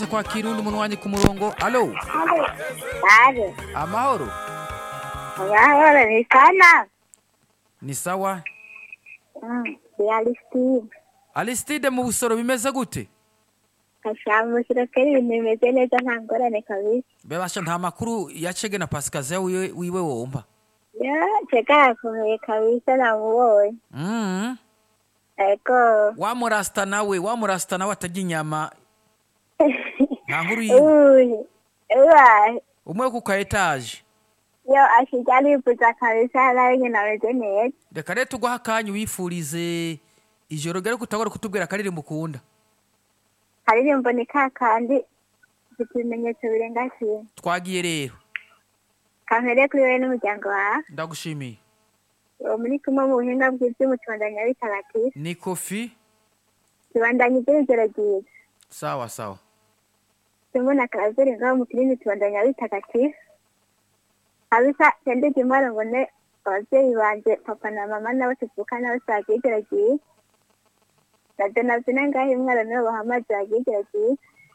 kwa kirundi umunwanyi ku murongo alo Ave, amahoro amahoro ni sana. ni sawa Mm, Realistine. alistide mu busoro bimeze gute Kashamushyira kari ibintu bimeze neza nta ngorane kabisa. bebasha nta makuru ya cege na pasikaziya wiwe, wiwe wumva Ya, cheka yakomeye kabisa namubonye. mm. Ego. wamurasta nawe wamurasta nawe atarya inyama nta nkuru yiwe Uy. Uwa. umwe wo ku ka etaje Yo ashija arifuza kabisa nawe nyine ameze neza. reka rero tuguha akanya wifurize ijoro rero kutagora kutubwira akaririmbo ukunda Karirimbo ni ka kandi ifite ibimenyetso birenga kimwe. twagiye rero Kampere kuri wowe n'umuryango wawe. ndagushimiye Uwo muri kumwe mu buhinga bw'ibyuma tubandanya bitagatifu. ni kofi Tubandanya iby'urugero ryiza. sawa sawa Simbona karazuri ngaho mu kinini tubandanya bitagatifu. Habisa sendege imwaro ngo ne abavyeyi banje papa na mama nabo tuvukana bose bagira ijoro ryiza. Na Donavina ngaho imwaro nibo bahamaze bagira ijoro ryiza.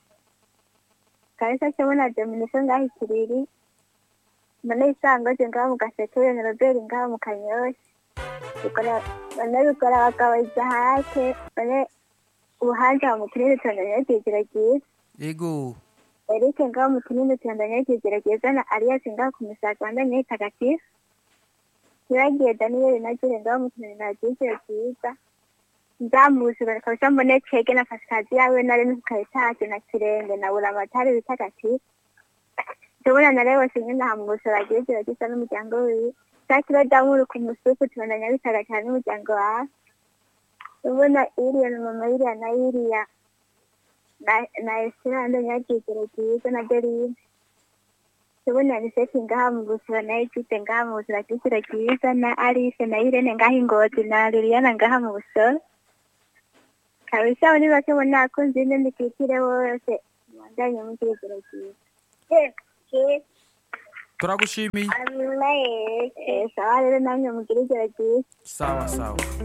Kabisa cyo na Dominiko ngaho ikiriri. Mbona isangoje ngaho mu gasekebuye na Robert ngaho mu kanyoshi. Bikora bane bikora abagabo izahake bane ubuhanja mu kinini tubandanya ijoro ryiza. yego Eric ngaho mu kinini tubandanya kigerageza na Arias ngaho ku misaga bandanya itagatifu Turagiye Daniel na Jure ngaho mu kinini na Jise cyiza Nzamuzi bakabasha mbone cege na Pasikazi yawe na Rene Kayitake na Kirenge na Buramatari bitagatifu Tubona na Lewo Sinyina hamugusa bagiye kiragisa n'umuryango wiwe Sakiro Damuru ku musuku tubandanya bitagatifu n'umuryango wawe Tubona Iriya na mama Iriya na Iriya na na esiranda nyakigero cyiza na derine tubona niseti ngaha mu busura na ejute ngaha mu busura kigero cyiza na alice na irene ngaha ingozi na liliana ngaha mu busoro kabisa muri bake bo nakunze ine ndikikire bose mwandanye mu kigero cyiza turagushimiye sawa rero namwe mugire ijoro cyiza sawa sawa